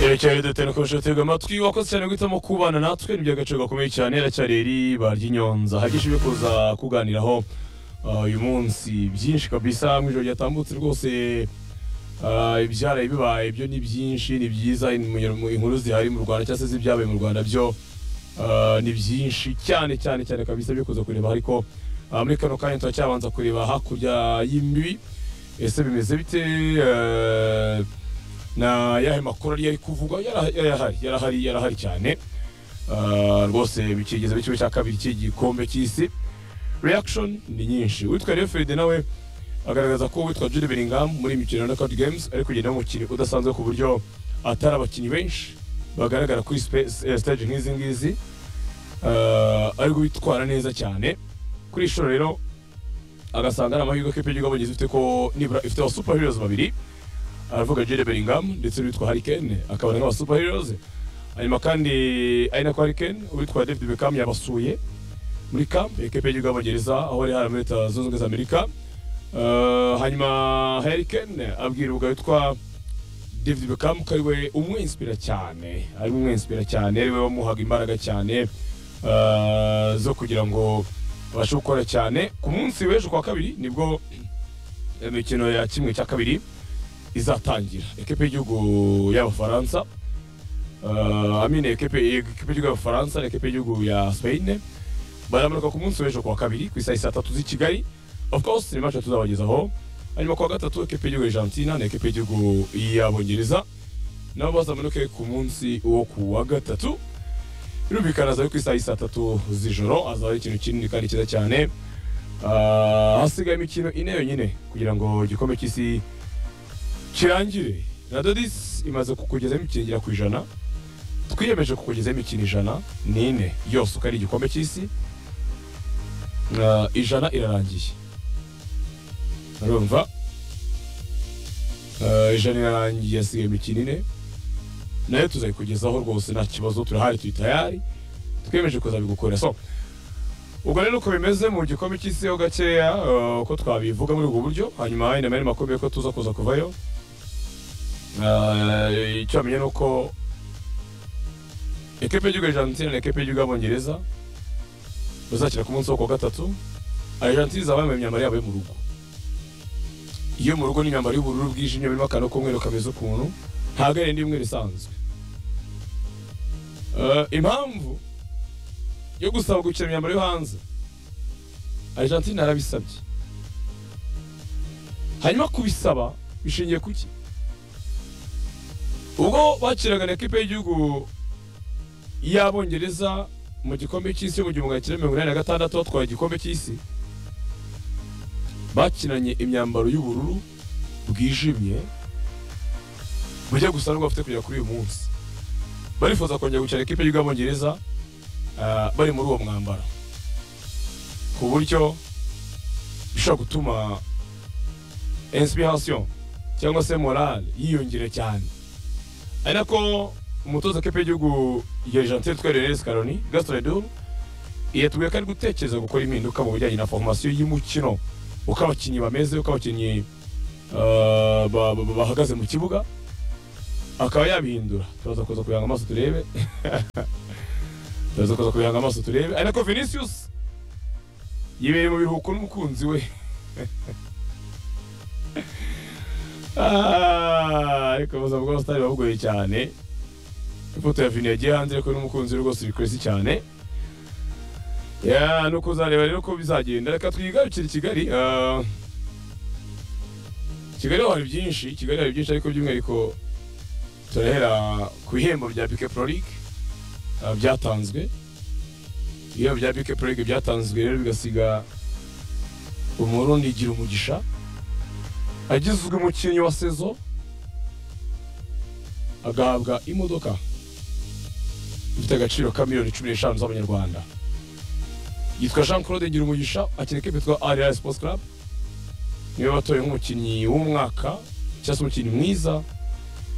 irekere dutera ukomeje gutega amatwi wakoze cyane guhitamo kubana natwe ni iby'agaciro gakomeye cyane iracyari riba ry'inyonza hagisha ibyo kuza kuganiraho ah, uyu munsi byinshi kabisa mu ijoro ryatambutse rwose ah, ibyaraye bibaye byo ni byinshi ni byiza in- mu- mu- inkuru zihari mu rwanda cyangwa se z'ibyabaye mu rwanda byo ah, ni byinshi cyane cyane cyane kabisa byo kuza kureba ariko ah, muri kano kanya turacyabanza kureba hakurya y'imbi ese bimeze bite Eh, na yahe makuru yari ari kuvugwa Yara- yarahari yarahari yarahari cyane Ah, rwose bikigeze mu cyiciro cya kabiri cy'igikombe cy'isi reaction ni nyinshi uwitwa rero feride nawe agaragaza ko uwitwa jude bellingham muri iyi mikino ya knockout games ari kugenda nk'umukinnyi udasanzwe ku buryo atari abakinnyi benshi bagaragara kuri spe- eh, stage nk'izi ngizi Ah, ari witwara neza cyane kuri ishuri rero agasanga ari amahirwe ko ikipe y'igihugu y'Abongereza ifite ko nibura ifite aba super heroes babiri aravuga Jude Bellingham ndetse n'uwitwa Harry Kane akabona nk'aba super heroes hanyuma kandi ari nako Harry Kane uwitwa David Beckham yabasuye muri camp ya ikipe y'igihugu y'Abongereza aho yari hari muri Leta Zunze Ubumwe za Amerika Eh, hanyuma Harry Kane abwira ubwo witwa David Beckham ko ari we umwinspira cyane ari we umwinspira cyane ari we wamuhaga imbaraga cyane eh, zo kugira ngo abashe gukora cyane ku munsi w'ejo ku wa kabiri nibwo imikino ya kimwe cya kabiri izatangira ekipe y'igihugu y'abafaransa eh, amine ekipe ekipe y'igihugu y'abafaransa na ekipe y'igihugu ya Spain baramanuka ku munsi w'ejo ku wa kabiri ku isaha saa tatu z'i Kigali of course ni match tuzabagezaho hanyuma ku wa gatatu ekipe y'igihugu y'Argentina na ekipe y'igihugu y'Abongereza nabo bazamanuke ku munsi wo ku wa gatatu birumvikana azaba ari ku isaha y'i saa tatu z'ijoro azaba ari ikintu kinini kandi cyiza cyane Ah, hasigaye imikino ine yonyine kugira ngo igikombe cy'isi kirangire radodis imaze kukugezaho imikino igera ku ijana twiyemeje kukugezaho imikino ijana n'ine yose uko ari igikombe cy'isi Ah, ijana irarangiye urumva Ah, ijana irarangiye hasigaye imikino ine nayo tuzayikugezaho rwose nta kibazo turahari turi tayari twiyemeje kuzabigukora so ubwo rero uko bimeze mu gikombe cy'isi ho gakeya eh, uko twabivuga muri ubwo buryo hanyuma inama yari makumyabiri ko tuza kuza kuvayo Eh, icyo wamenya ni uko ekipe y'igihugu y'Argentina na ekipe y'igihugu y'Abongereza bazakina ku munsi wo ku wa gatatu Argentina izaba yambaye imyambaro yabo yo mu rugo iyo mu rugo ni imyambaro y'ubururu bwijimye birimo akantu k'umweru kameze ukuntu ntabwo ari indi imwe isanzwe Eh, impamvu yo gusaba gukina imyambaro yo hanze Argentina yarabisabye hanyuma kubisaba bishingiye ku ki ubwo bakiraga na ekipe y'igihugu y'abongereza mu gikombe cy'isi cyo mu gihumbi magana cyenda mirongo inani na gatandatu batwaye igikombe cy'isi bakinanye imyambaro y'ubururu bwijimye bujya gusa n'ubwo bafite kugera kuri uyu munsi barifuza kongera gukina ekipe y'igihugu y'abongereza ah, bari muri uwo mwambaro ku buryo bishobora gutuma inspiration cyangwa se morale yiyongera cyane ari nako umutoza w'ikipe y'igihugu ya Argentine twere Renes Caroni Gaston Edu yatubwiye ko ari gutekereza gukora impinduka mu bijyanye na formation y'umukino uko abakinnyi bameze uko abakinnyi ah, ba- ba- bahagaze mu kibuga akaba yabihindura turaza kuza kuyanga amaso turebe turaza kuza kuyanga amaso turebe ari nako Vinicius yibereye mu biruhuko n'umukunzi we Ah, ariko ubuzima bw'abasitari buba bugoye cyane ifoto ya vini yagiye hanze ariko n'umukunzi we rwose bikwesi cyane ya ni ukuzareba rero ko bizagenda reka twigarukire kigali ah, kigali ho hari byinshi kigali hari byinshi ariko by'umwihariko turahera ku bihembo bya bike pro league ah, byatanzwe ibihembo bya bike pro league byatanzwe rero bigasiga umurundi gira umugisha agizwe umukinnyi wa sezo agahabwa imodoka ifite agaciro ka miliyoni cumi n'eshanu z'abanyarwanda yitwa jean claude ngirumugisha akina ikipe yitwa ariya sports club niwe batoye nk'umukinnyi w'umwaka cyangwa se umukinnyi mwiza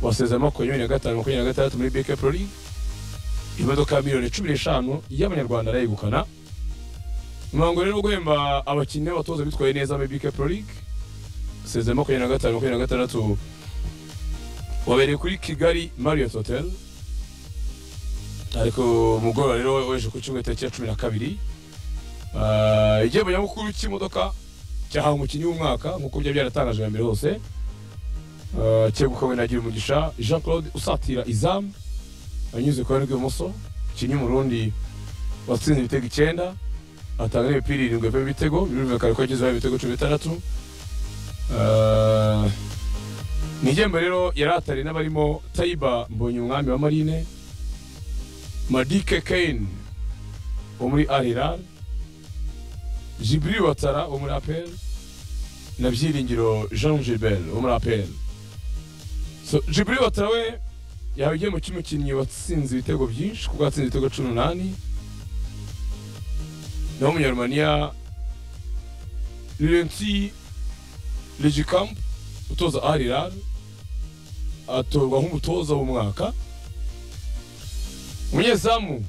wasezeye makumyabiri na gatanu makumyabiri na gatandatu muri bk pro league imodoka ya miliyoni cumi n'eshanu y'abanyarwanda arayegukana umuhango rero wo guhemba abakinnyi n'abatoza bitwaye neza muri bk pro league sezemo makumyabiri na gatanu makumyabiri na gatandatu wabereye kuri kigali marriott hotel ariko umugoroba rero weje ku cyumweru tariki ya cumi na kabiri Ah, igihembo nyamukuru cy'imodoka cyahawe umukinnyi w'umwaka nk'uko byari byaratangajwe mbere hose Ah, cyegukanywe na Girumugisha Jean Claude usatira izamu anyuze ku ruhande rw'ibumoso umukinnyi w'umurundi watsinze ibitego icyenda atanga n'imipira irindwi pe ibitego birumvikana ko yagezeho ibitego cumi n'itandatu Ah, ni igihembo rero yari atari n'abarimo Taiba Mbonye umwami wa Marine Madike Kane wo muri Al Hilal Jibri Watara wo muri APR na Byiringiro Jean Gilbert wo muri APR so Jibri Watara we yahawe igihembo cy'umukinnyi watsinze ibitego byinshi kuko yatsinze ibitego cumi n'umunani naho umunyarumaniya Laurenti Legikamp utoza Al Hilal atorwa nk'umutoza w'umwaka umunyezamu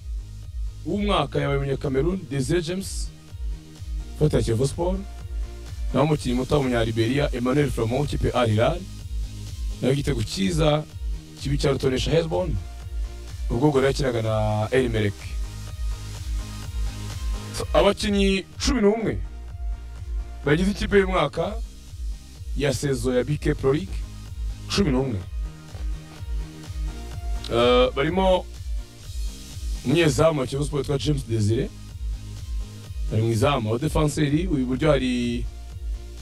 w'umwaka yabaye umunyakamerun Desire James ufatira Kiyovu Sport naho umukinnyi muto w'umunyaliberia Emmanuel Flamand w'ikipe Al Hilal nawe igitego cyiza kibi cya rutonesha Hezbon ubwo ubwo yakinaga na El Merrek So, abakinnyi cumi n'umwe bagize ikipe y'umwaka ya sezo ya BK Pro League cumi n'umwe Eh, barimo umunyezamu wa Kiyovu Sport witwa James Desire bari mu izamu aho defanseri uyu buryo hari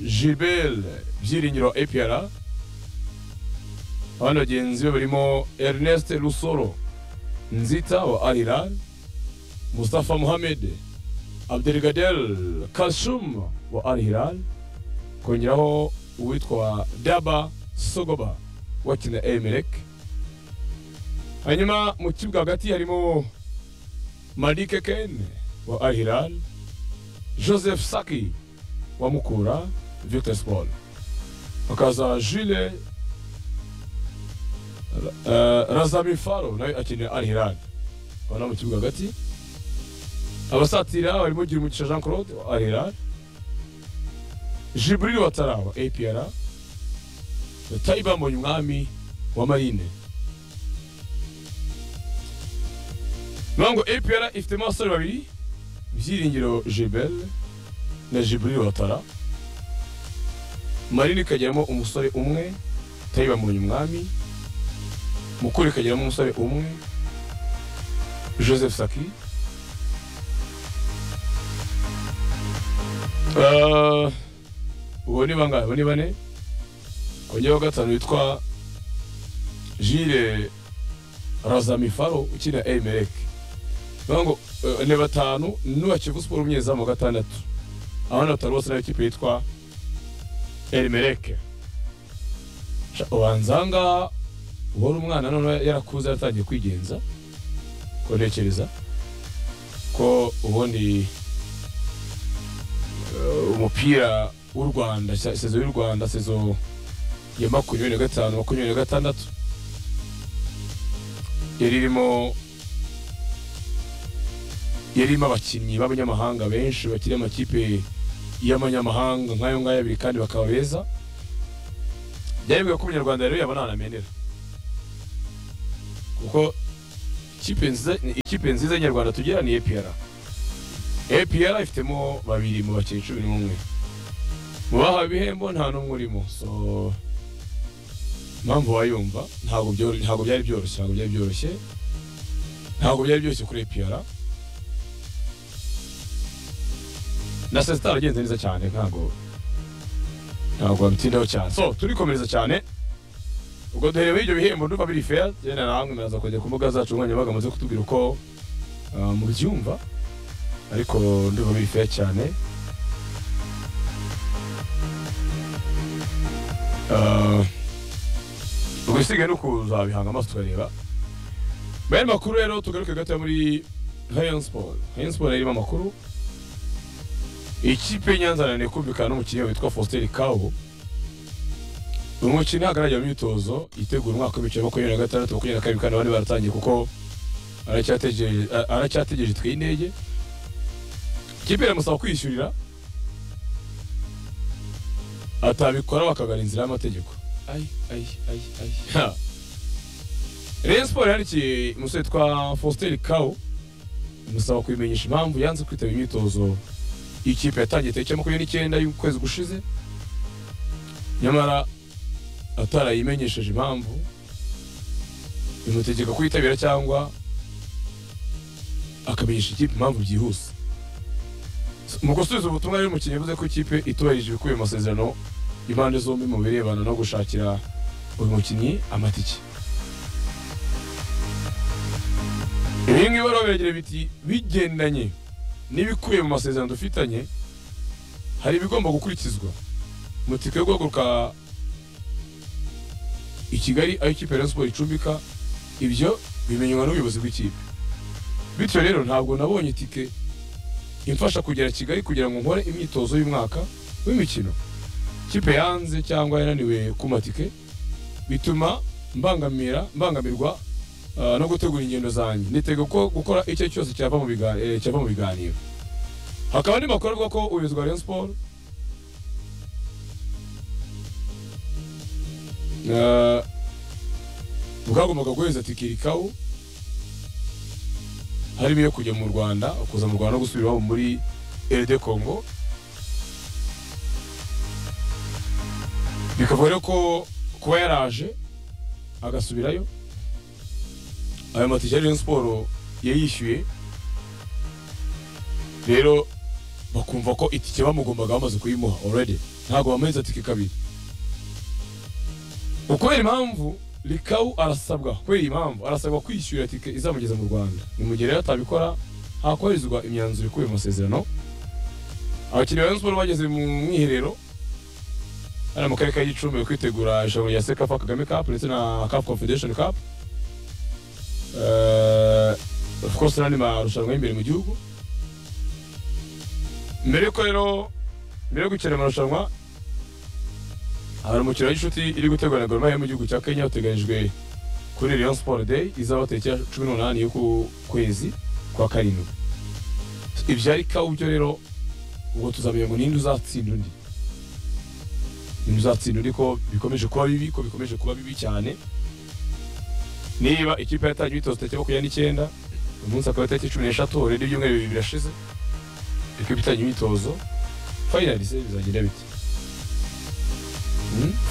Gilbert Byiringiro wa APR abandi bagenzi be barimo Ernest Rusoro Nzita wa Al Hilal Mustafa Mohamed Abdelkader Kashum wa Al Hilal kongeraho uwitwa Daba Sogoba wakina Emelec hanyuma mu kibuga hagati harimo Malik Ken wa Al Hilal Joseph Saki wa Mukura Victor Sport hakaza Jules eh, Razami Faro nawe akinira Al Hilal abona mu kibuga hagati abasatira barimo Girumugisha Jean Claude wa Al Hilal Jibril Watara wa APR Taiba Mbonyumwami wa Marine Nango APR ifitemo abasore babiri Byiringiro Gilbert na Jibril Watara Marine ikagiramo umusore umwe Taiba Mbonyumwami Mukuru ikagiramo umusore umwe Joseph Saki Ah, ubu ni bangahe ubu ni bane kongera wa gatanu witwa jile razamifaro ukina emerek bivuga ngo eh, ni batanu n'uwa kivu siporo umyezamu wa gatandatu abandi batanu bose nayo kipe yitwa emereke ubanza aha ngaha uhora umwana none yarakuze yaratangiye kwigenza ko ntekereza ko ubundi eh, umupira w'u rwanda se- sezo y'u rwanda sezo ya makumyabiri na gatanu makumyabiri na gatandatu yari irimo yari irimo abakinnyi b'abanyamahanga benshi bakiri amakipe y'amanyamahanga nk'ayo ngayo abiri kandi bakaba beza byari bigoye ko umunyarwanda rero yabona ahantu amenera kuko ikipe nziza ikipe nziza nyarwanda tugira ni APR APR ifitemo babiri mu bakinnyi cumi n'umwe mu bahawe ibihembo nta n'umwe urimo so impamvu wayumva ntabwo byoro- ntabwo byari byoroshye ntabwo byari byoroshye ntabwo byari byoroshye kuri APR na sesitari agenze neza cyane ntabwo ntabwo babitindaho cyane so turikomereza cyane ubwo duherewe ibyo bihembo ndumva biri fair yenda namwe muraza kujya ku mbuga zacu nkoranyambaga muze kutubwira uko ah, mubyumva ariko ndumva biri fair cyane Ah, ubwo isigaye ni ukuzabihanga amaso tukareba bene makuru rero tugaruke gatoya muri Rayon Sport Rayon Sport irimo amakuru ikipe y'Inyanza yananiwe kumvikana n'umukinnyi witwa Faustin Kawo uyu mukino agaragara mu myitozo yitegura umwaka w'ibiciro makumyabiri na gatandatu makumyabiri na kabiri kandi abandi baratangiye kuko aracyategereje a- aracyategereje itwaye intege ikipe iramusaba kwishyurira atabikora bakagana inzira y'amategeko Ay, ay, ay, ay. Ha. Rayon Sport yandikiye umusore witwa Faustin Kawu imusaba kubimenyesha impamvu yanze kwitaba imyitozo y'ikipe yatangiye tariki ya makumyabiri n'icyenda y'ukwezi gushize nyamara atarayimenyesheje impamvu bimutegeka kuyitabira cyangwa akamenyesha ikipe impamvu byihuse mu gusubiza ubutumwa rero umukinnyi yavuze ko ikipe itubahirije ibikubiye mu masezerano impande zombi mu birebana no gushakira uyu mukinnyi amatike ibi ngibi rero biragira biti bigendanye n'ibikubiye mu masezerano dufitanye hari ibigomba gukurikizwa mutike yo guhaguruka i kigali aho ikipe ya Rayon Sport icumbika ibyo bimenywa n'ubuyobozi bw'ikipe bityo rero ntabwo nabonye itike imfasha kugera kigali kugira ngo nkore imyitozo y'umwaka w'imikino ikipe yanze cyangwa yananiwe ku matike bituma mbangamira mbangamirwa ah, no gutegura ingendo zanjye nitega ko gukora icyo cyose cyava mu biga- eh, cyava mu biganiro hakaba andi makuru avuga ko ubuyobozi bwa Rayon Sport Ah, bwagombaga guheza tike irikawu harimo iyo kujya mu rwanda kuza mu rwanda no gusubira iwabo muri eride kongo bikavuga rero ko kuba yaraje agasubirayo ayo matike ya Rayon siporo yayishyuye rero bakumva ko itike bamugombaga bamaze kuyimuha already ntabwo bamuhereza tike kabiri ukubera impamvu rikawu arasabwa kubera iyi mpamvu arasabwa kwishyura tike izamugeza mu rwanda ni mu gihe rero atabikora hakoherezwa imyanzuro ikubiye mu masezerano abakinnyi ba Rayon Sport bageze mu mwiherero hano mu karere ka gicumbi bari kwitegura irushanwa rya sekafa kagame cup ndetse na cup confederation cup Eh, of course n'andi marushanwa y'imbere mu gihugu mbere yuko rero mbere yo gukina amarushanwa hari umukino w'inshuti iri gutegurwa na Gor Mahia mu gihugu cya Kenya uteganyijwe kuri Rayon Sport Day izaba tariki ya cumi n'umunani y'uku kwezi kwa karindwi ibyo ari kabyo rero ubwo tuzamenya ngo ninde uzatsinda undi ninde uzatsinda undi ko bikomeje kuba bibi ko bikomeje kuba bibi cyane niba ikipe yatangiye imyitozo tariki makumyabiri n'icyenda uyu munsi akaba ari tariki cumi n'eshatu already ibyumweru bibiri birashize ikipe itangiye imyitozo finally se bizagenda bite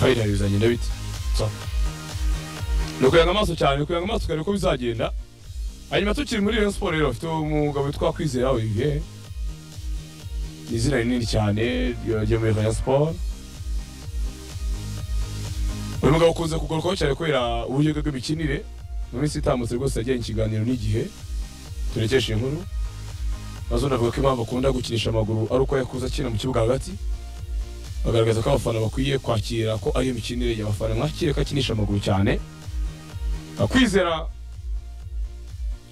fayinari bizagenda bite So. ni ukuyanga amaso cyane ni ukuyanga amaso ukareba uko bizagenda hanyuma tukiri muri Rayon Sport rero bafite umugabo witwa Kwizera Olivier ni izina rinini cyane ryagiye muri Rayon Sport uyu mugabo ukunze kugarukaho cyane kubera uburyo bwe bw'imikinire mu minsi itambutse rwose yagiranye ikiganiro n'igihe turekesha inkuru Mazone avuga ko impamvu akunda gukinisha amaguru ari uko yakuze akina mu kibuga hagati bagaragaza ko abafana bakwiye kwakira ko ari imikinire y'abafana mwakire ko akinisha amaguru cyane Ah, kwizera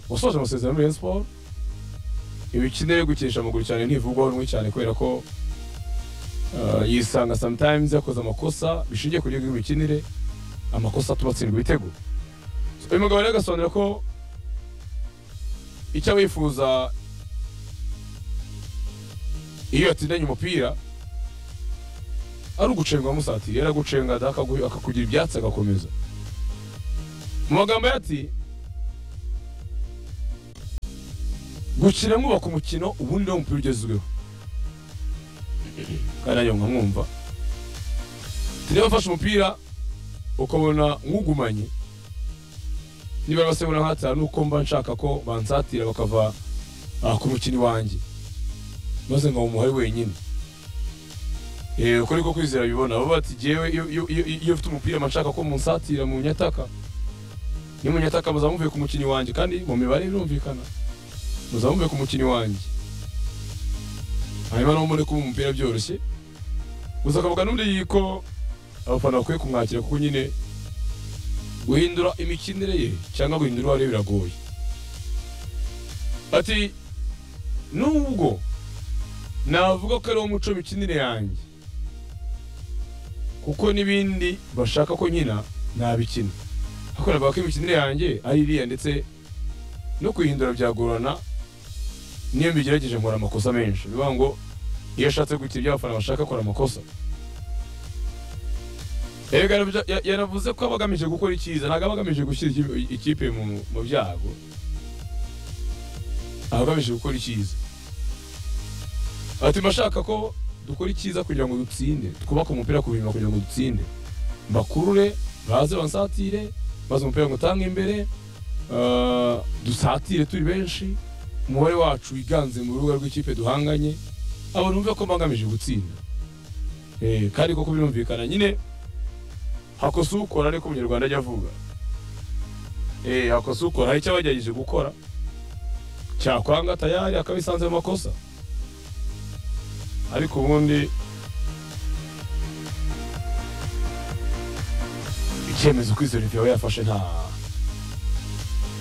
wasoje amasezerano muri Rayon Sport imikinire yo gukinisha amaguru cyane ntivugwaho rumwe cyane kubera ko ah, yisanga sometimes yakoze amakosa bishingiye ku buryo bw'imikinire amakosa atuma atsindwa ibitego So, uyu mugabo rero agasobanura ko icyo aba yifuza iyo yatsindanye umupira ari ugucenga musatira yaragucenga da akagu- akakugira ibyatsi agakomeza mu magambo ye ati gukina mwubaka umukino ubundi niwo mupira ugezweho kandi nanjye nkamwumva tujya bafashe umupira ukabona nkugumanye niba basengura nkatira nuko mba nshaka ko bansatira bakava ah, ku mukinnyi wanjye maze nkawumuha ari wenyine Eh, uko niko kwizera bibona baba bati jewe iyo- iyo iyo- iyo mfite umupira manshaka ko munsatira mu nyataka ni mu nyataka muzaba muvuye ku mukinnyi wanjye kandi mu mibare birumvikana muzaba muvuye ku mukinnyi wanjye hanyuma nawe mure kuba umupira byoroshye gusa akavuga n'undi yiko abafana bakwiye kumwakira kuko nyine guhindura imikinire ye cyangwa guhindura uwo ari we biragoye ati nubwo navuga ko ari wo muco mikinire yanjye kuko n'ibindi bashaka ko nkina nabikina ariko navuga ko imikinire yanjye ari iriya ndetse no kuyihindura byagorana niyo mbigerageje nkora amakosa menshi ni ukuvuga ngo iyo ashatse gukira ibyo abafana bashaka akora amakosa Erega yarabya- ya- yanavuze ko aba agamije gukora icyiza ntabwo aba agamije gushyira ikipe- ikipe mu mu byago aba agamije gukora icyiza atuma ashaka ko dukora icyiza kugira ngo dutsinde twubake umupira ku bima kugira ngo dutsinde bakurure baze bansatire maze umupira ngo utange imbere eh, dusatire turi benshi umubare wacu wiganze mu rubuga rw'ikipe duhanganye abantu bumve ko bagamije gutsinda Eh, kandi koko birumvikana nyine hakosa ukora ariko umunyarwanda ajya avuga Eh, hakosa ukora hari icyo abagerageje gukora cyakwanga tayari akabisanze mu makosa ariko ubundi icyemezo kwizera yawe yafashe nta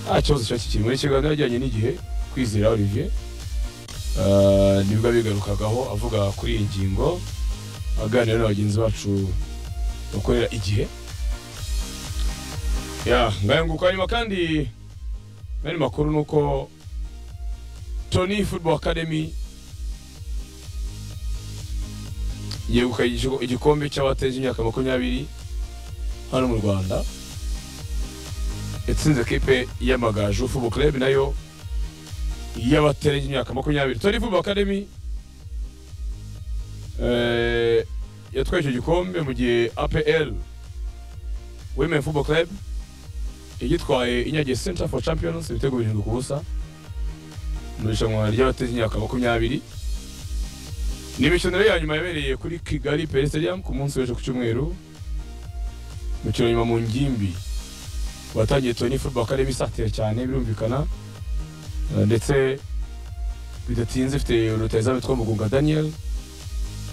nta kibazo kiba kikiri muri kiganiro ajyanye n'igihe kwizera olivier Eh, nibwo abigarukagaho avuga kuri iyi ngingo aganira na bagenzi bacu bakorera igihe ya ngayanguka nyuma kandi n'andi makuru ni uko tony football academy yegukanye igigo- igikombe cy'abateje imyaka makumyabiri hano mu rwanda yatsinze kipe y'amagaju football club nayo y'abateje imyaka makumyabiri tony football academy eh, yatwaye icyo gikombe mu gihe apl women football club igitwaye inyagiye center for champions ibitego birindwi ku busa mu irushanwa ry'abateze imyaka makumyabiri ni imikino ya nyuma yabereye kuri kigali peri stadium ku munsi w'ejo ku cyumweru imikino nyuma mu ngimbi watangiye tony football academy isatira cyane birumvikana Eh, ndetse bidatinze ifite rutayizamu witwa mugunga daniel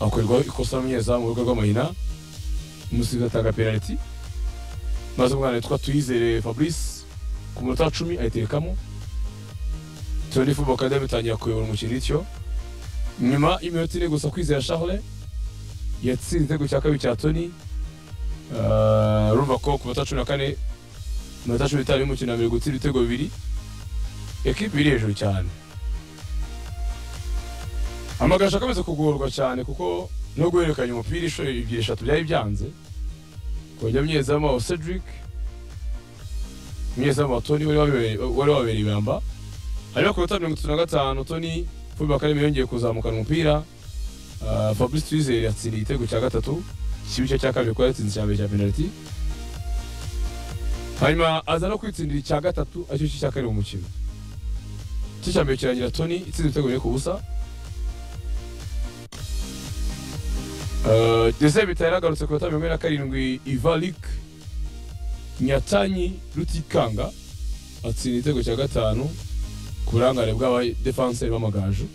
akorerwaho ikosa n'umunyezamu mu rugo rw'amahina umusizi atanga penaliti maze umwana witwa tuyizere fabrice ku munota wa cumi ayiterekamo tony football academy itangira kuyobora umukino ityo nyuma y'iminota ine gusa kwizera charles yatsinze igitego cya kabiri cya tony Eh, urumva ko ku minota cumi na kane mu minota cumi n'itanu y'umukino wa mbere gutsinda ibitego bibiri ekipi iri hejuru cyane amagaju akomeza kugorwa cyane kuko no guhererekanya umupira inshuro ebyiri eshatu byari byanze kongera umunyezamu wa cedric umunyezamu wa tony wari wabereye- wari wabereye ibamba hanyuma ku minota mirongo itatu na gatanu tony football academy yongeye kuzamukana umupira Ah, fabrice twizere yatsindiye igitego cya gatatu igice cya kabiri kuko yatsinze icya mbere cya penaliti hanyuma aza no kwitsindira icya gatatu aricyo cya kabiri mu mukino icyo cya mbere kirangira tony itsinze ibitego bine ku busa Uh, Dese bitari yagarutse ku minota mirongo ine na karindwi Ivalik Nyatanyi Rutikanga atsinda igitego cya gatanu ku burangare bw'abadefanseri b'amagaju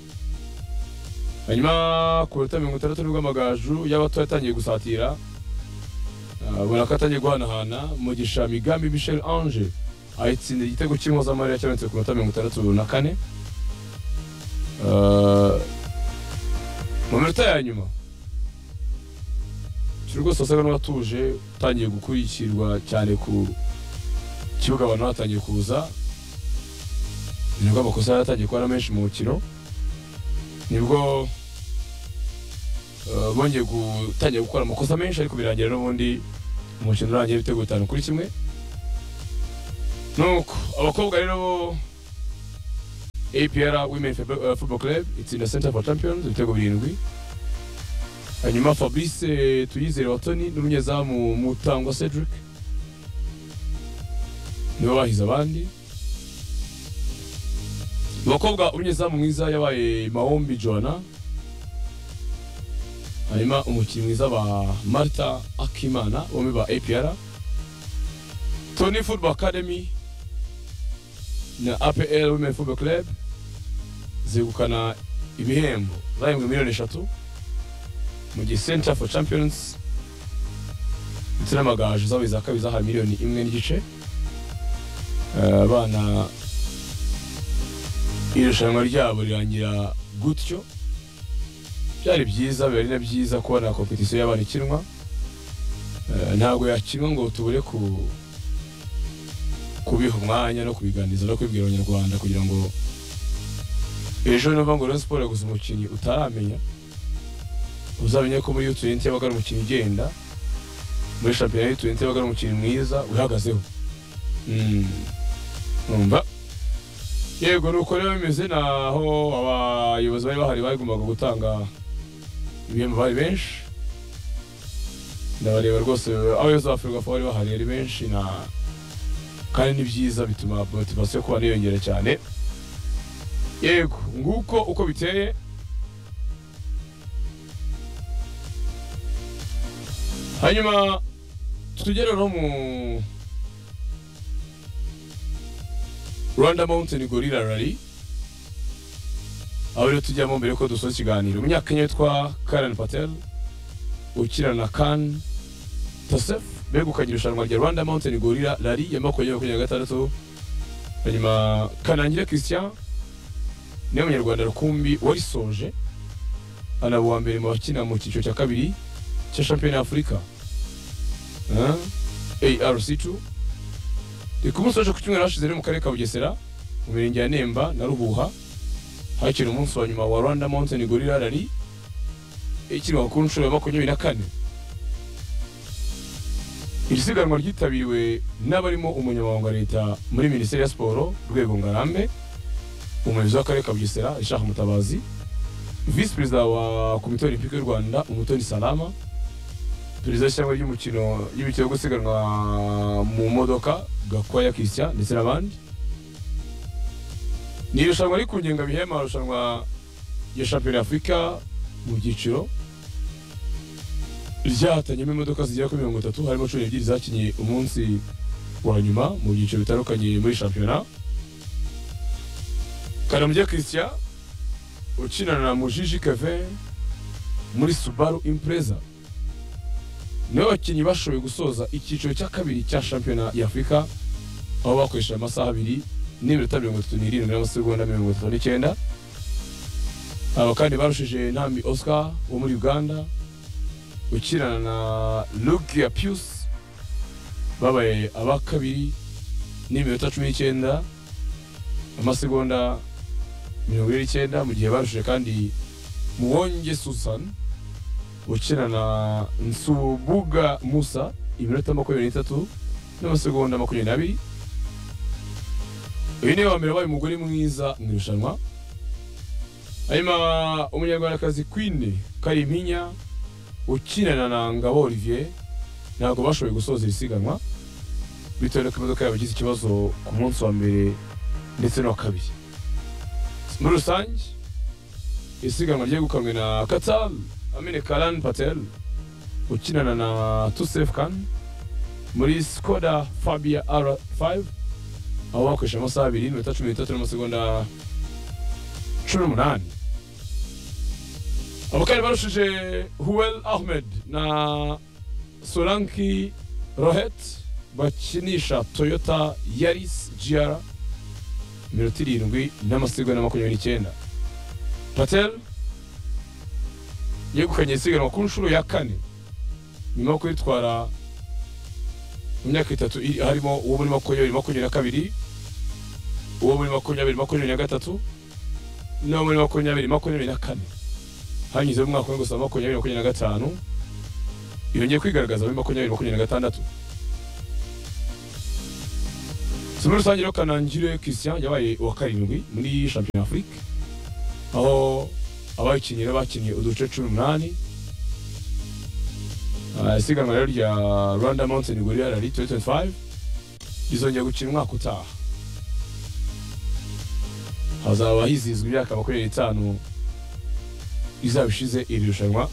hanyuma ku minota mirongo itandatu nibwo amagaju y'abato yatangiye gusatira uh, buraka atangiye guhanahana mugisha migambi Michel Ange ayitsinda igitego cy'impuzamahanga cyabonetse ku minota mirongo itandatu na kane Uh, mu minota ya nyuma rwose wasaga n'uwatuje utangiye gukurikirwa cyane ku kibuga abantu batangiye kuza nibwo amakosa yatangiye kuba ari menshi mu mukino nibwo eh, bongeye gutangira gukora amakosa menshi ariko birangira n'ubundi umukino urangiye ibitego bitanu kuri kimwe nuko abakobwa rero bo APR Women Football Club itsinda Center for Champions ibitego birindwi hanyuma fabrice tuyizere watoni n'umunyezamu mutangwa cedric niwe bahize abandi mu bakobwa umunyezamu mwiza yabaye mahombi joana hanyuma umukinnyi mwiza ba marta akimana bombi ba apr tony football academy na apl women football club zegukana ibihembo zahembwe miliyoni eshatu mu gihe center for champions ndetse n'amagaju zabo iza kabiri zahawe miliyoni imwe n'igice Eh, abana irushanwa ryabo rirangira gutyo byari byiza biba ari na byiza kubona kompetisiyo y'abana ikinwa Eh, ntabwo yakinwa ngo tubure ku kubiha umwanya no kubiganiriza no kubibwira abanyarwanda kugira ngo ejo nova ngo Rayon Sports yaguze umukinnyi utaramenya uzamenye ko muri yutu yenti yabaga ari umukino ugenda muri shampiyona y'utuyente baga ari umukinnyi mwiza uhagazeho numva yego nuko rero bimeze naho abayobozi bari bahari bagombaga gutanga ibihembo bari benshi ndabareba rwose abayobozi ba ferwafa bari bahari ari benshi na kandi ni byiza bituma motivasiyo yo kuba niyongera cyane yego nguko uko biteye hanyuma tugere no mu rwanda mountain gorilla rally aho rero tujyamo mbere ko dusoza ikiganiro umunyakenya witwa karen patel ukina na kan tasef begukanye irushanwa rya rwanda mountain gorilla rally ya makumyabiri makumyabiri na gatandatu hanyuma kanangire christian niwe munyarwanda rukumbi wayisoje anaba uwa mbere mu bakina mu cyiciro cya kabiri cya shampiyona y'afurika arc2 ndi kumusoje ku cyumweru hashize rero mu karere ka bugesera mu mirenge ya nemba na ruhuha hakiri umunsi wa nyuma wa rwanda mountain gorilla rally ikirwa ku nshuro ya makumyabiri na kane iri siganwa ryitabiriwe n'abarimo umunyamabanga wa leta muri minisiteri ya siporo rwego ngarambe umuyobozi w'akarere ka bugesera ishaka mutabazi visi perezida wa komite olympique y'u rwanda umutoni salama perezida w'ishyirahamwe ry'umukino y'imikino yo gusiganwa mu modoka gakwaya christian ndetse n'abandi ni irushanwa riri ku ngengabihe amarushanwa ya shampiyona y'afurika mu byiciro ryatanyemo imodoka zigera kuri mirongo itatu harimo cumi n'ebyiri zakinnye umunsi wa nyuma mu byiciro bitandukanye muri shampiyona karamujya christian ukinana na mujiji keve muri subaru impreza niwe bakinnyi bashoboye gusoza icyiciro cya kabiri cya shampiyona y'afurika aho bakoresheje amasaha abiri n'iminota mirongo itatu n'irindwi n'amasegonda mirongo itatu n'icyenda aba kandi barushije ntambi oscar wo muri uganda ukinana na lugia pius babaye aba kabiri n'iminota cumi n'icyenda amasegonda mirongo ine n'icyenda mu gihe barushije kandi muwonge susan ukina na nsubuga musa iminota makumyabiri n'itatu n'amasegonda makumyabiri n'abiri uyu niwe wa mbere wabaye umugore mwiza mu irushanwa hanyuma umunyarwandakazi kwine kariminya ukinana na ngabo olivier ntabwo bashoboye gusoza iri siganwa bitewe n'uko imodoka yabo igize ikibazo ku munsi wa mbere ndetse n'uwa kabiri muri rusange isiganwa ryegukanwe na katal amine karan patel ukinana na tusef kan muri skoda fabia r5 aho bakoresha amasaha abiri iminota cumi n'itatu n'amasegonda cumi n'umunani abo kandi barushije huwel ahmed na solanki rohet bakinisha toyota yaris gr mirongo irindwi n'amasegonda makumyabiri n'icyenda patel yegukanye isiganwa ku nshuro ya kane nyuma yo kuritwara mu myaka itatu harimo uwo muri makumyabiri makumyabiri na kabiri uwo muri makumyabiri makumyabiri na gatatu n'uwo muri makumyabiri makumyabiri na kane hanyuzemo umwaka umwe gusa makumyabiri makumyabiri na gatanu yongeye kwigaragaza muri makumyabiri makumyabiri na gatandatu si muri rusange rero kanangire christian yabaye uwa karindwi muri shampiyona afurika aho abakinnyi bakinnye uduce cumi n'umunani isiganwa rero rya rwanda mountain gorilla rally 2025 rizongera gukina umwaka utaha hazaba hizihizwa imyaka makumyabiri n'itanu izaba ishize iri rushanwa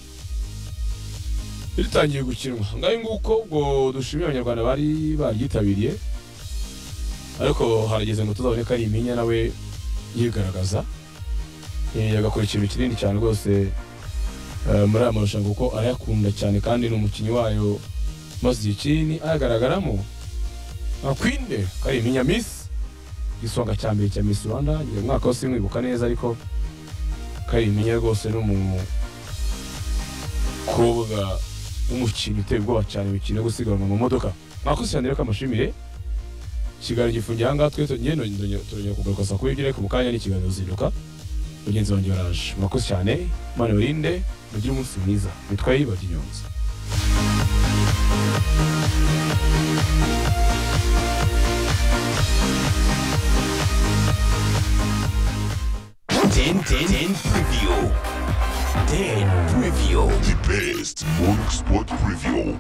ritangiye gukinwa ngaho nguko ubwo dushimira abanyarwanda bari baryitabiriye ariko harageze ngo tuzaboneka ari iminya nawe yigaragaza agakora ikintu kinini cyane rwose muri aya marushanwa kuko arayakunda cyane kandi ni umukinnyi wayo maze igihe kinini ayagaragaramo nka kwinde ko ari iminya misi igisonga cya mbere cya misi rwanda uyu mwaka wose mwibuka neza ariko ko ari iminya rwose n'umukobwa w'umukinnyi uteye ubwoba cyane imikino yo gusiganwa mu modoka mwakoze cyane reka amashimire ikiganiro gifungiye ahangaha twe tugenda turongera kugaruka saa kumi n'ebyiri ariko mu kanya n'ikiganiro ziruka mugenzi wanjye baraje murakoze cyane imana ibarinde mugire umunsi mwiza bitwaye ibajya inyunzi 10 10 10 preview. 10 preview. The best morning spot preview.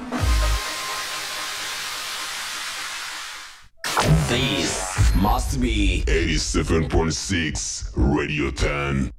This must be 87.6 Radio 10.